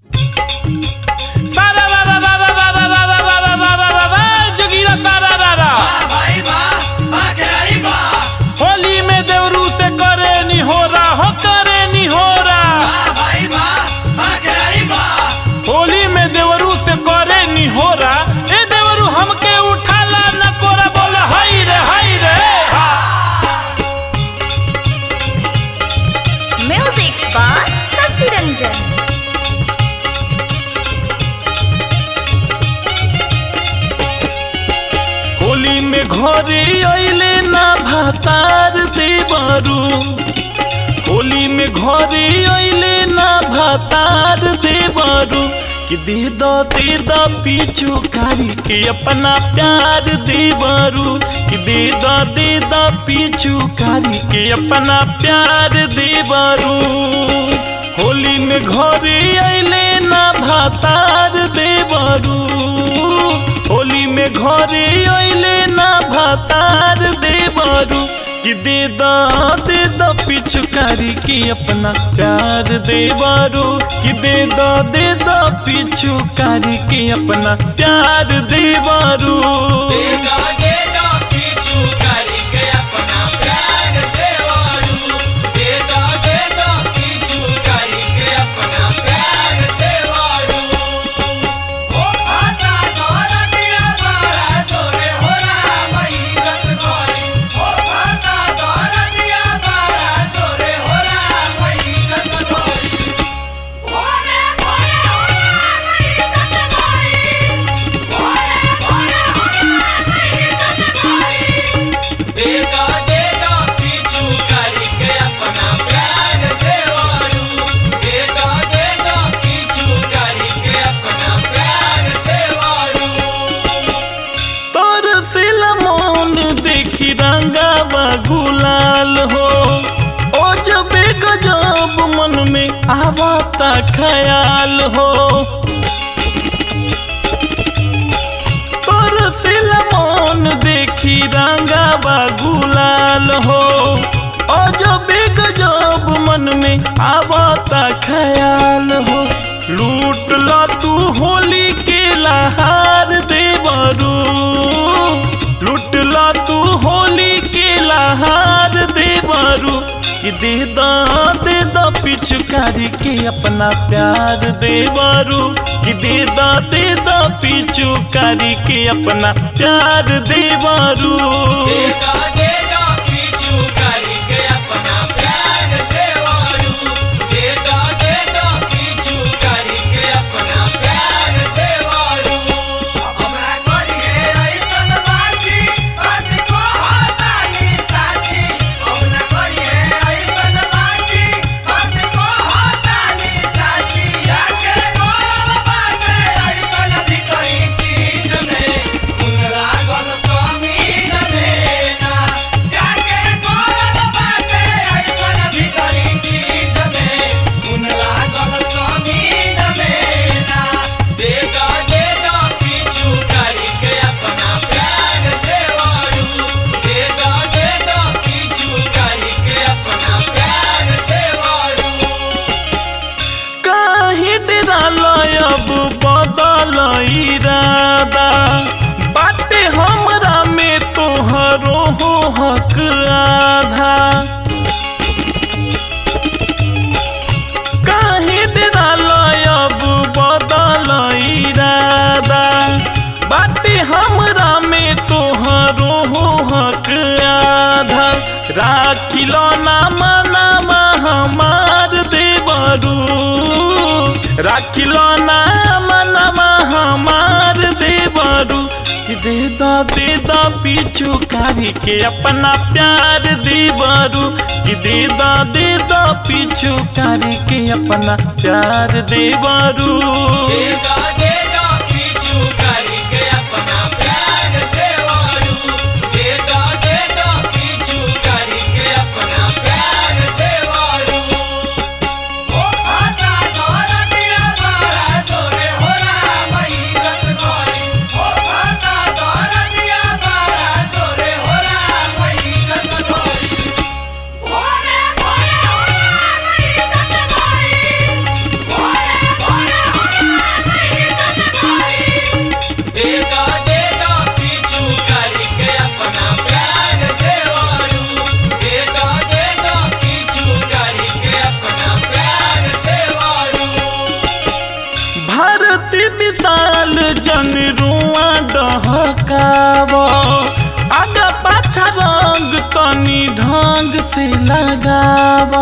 सारा रा रा रा रा रा रा रा रा रा रा रा रा रा रा जोगीरा सारा रा रा होली में देवरू से करे नी हो रा हो करे नी हो रा होली में देवरू से करे नी हो रा ए देवरू हमके उठाला न कोरा बोल हाय रे हाय रे म्यूजिक बाय शशि रंजन होली में घरे अइले ना भातार देवरू होली में घरे अइले ना भातार देवरू कि दे दो दे दो पीछू कारी के अपना प्यार देवरू कि दे दो दे दो पीछू कारी के अपना प्यार देवरू होली में घरे अइले ना भातार देवरू होली में घरे अइले ना भातार देवरू कि दे दा दे दा पिचुकारी की अपना प्यार देवरू कि दे दा दे दा पिचुकारी की अपना प्यार देवरू तोर सिल मन देखी रंगावा गुलाल हो ओ जब गजब मन में आवता ख्याल हो तोर सिल मन देखी रंगावा गुलाल हो ओ जब गजब मन में आवता ख्याल हो लूट ला तू होली के लहार देवरू लूट ला तू होली के लहार देवरू कि दे दा दे दा पिचुकारी के अपना प्यार देवरू कि दे दा दे दा पिचुकारी के अपना प्यार देवरू काहे डराला अब बदल इरादा बाटे हमरा में तोहरो हो हक आधा काहे डराला अब बदल इरादा बाटे हमरा में तोहरो हो हक आधा राखिलो ना मनामा हमार देवरू राखिलो ना मनामा हमार देवरू कि दे दा दे दा पीछू कारी के अपना प्यार देवरू कि दे दा दे दा पीछू कारी के अपना प्यार देवरू Bora, bora, bora, bora, bora, bora, bora, bora, विशाल जन रुआ डहकाव आगा पाछा रंग तनी ढंग से लगाव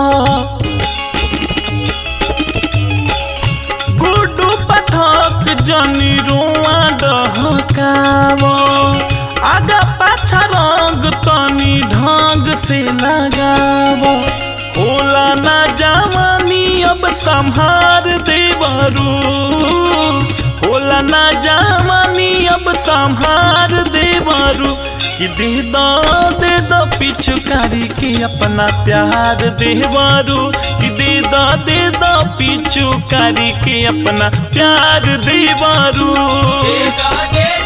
गुड्डू पठक जन रुआ डहकाव आगा पाछा रंग तनी ढंग से लगाव होला ना जवानी अब संहार देवरू होला ना जवानी अब संहार देवरू कि दे दो दे दो पिछुकारी के अपना प्यार देवरू कि दे दो दे दो पिछुकारी के अपना प्यार देवरू दे दा दे